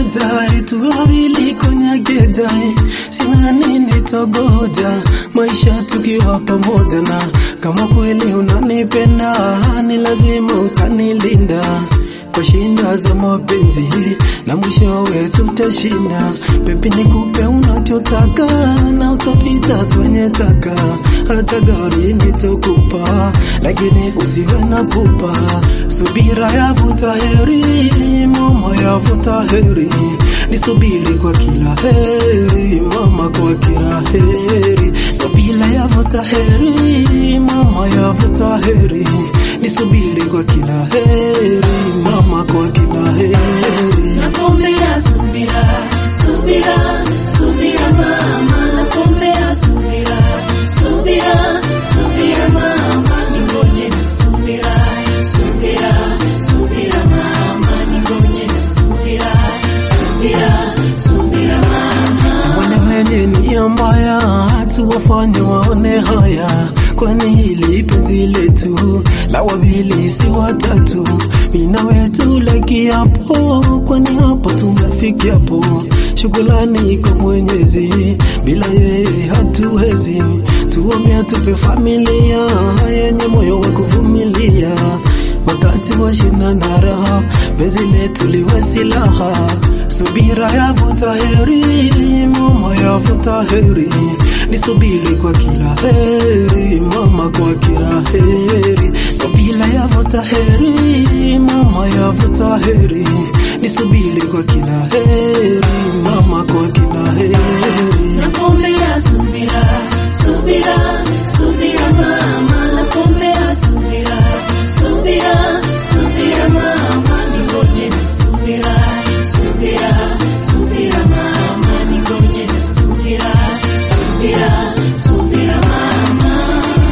moja tu wawili konyageza sina nini togoja maisha tukiwa pamoja na kama kweli unanipenda ni lazima utanilinda kwa shinda za mapenzi na mwishowe tutashinda. Pepi nikupe unachotaka na utapita kwenye taka, hata gari nitakupa, lakini usiwe na pupa. Subira yavuta heri, mama yavuta heri, nisubiri kwa kila heri, mama kwa kila heri. Subira yavuta heri, mama yavuta heri, nisubiri kwa kila heri, mama kwa kila heri. Nakuombea subira, subira, subira mama, nakuombea subira, subira, subira mama, ningoje na subira, subira, subira mama, ningoje na subira, subira, subira mama. Wale wenye nia mbaya tuwafanye waone haya, kwani hili penzi letu la wawili si watatu. Mina wetu la kiapo, kwani hapo tumefikiapo. Shukrani kwa Mwenyezi, bila yeye hatuwezi. Tuombe atupe familia yenye moyo wa kuvumilia wakati wa shina na raha, penzi letu liwe silaha. Subira yavuta heri, mama yavuta heri, nisubiri kwa kila heri, mama kwa kila heri. Subira yavuta heri, mama yavuta heri, nisubiri kwa kila heri, mama kwa kila heri. Nakuombea subira, subira, subira mama, nakuombea subira, subira, subira mama, ningoje na subira, subira, subira mama, ningoje na subira, subira, subira mama.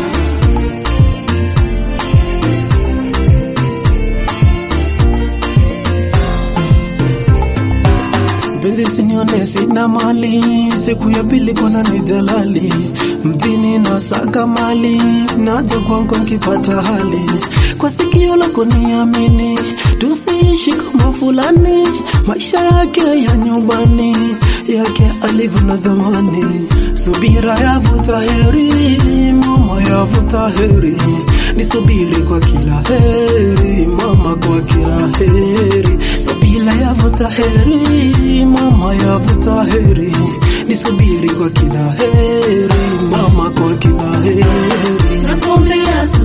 Mpenzi usinione sina mali, siku ya pili kona ni jalali, mjini na saka mali, naja kwangu nkipata hali, kwa sikio lako niamini, tusiishi kama fulani, maisha yake ya nyumbani, yake alivyo na zamani, subira yavuta heri, mama yavuta heri, nisubiri kwa kila heri, mama kwa kila heri, subira yavuta heri, mama yavuta heri, nisubiri kwa kila heri, mama kwa kila heri. Nakuombea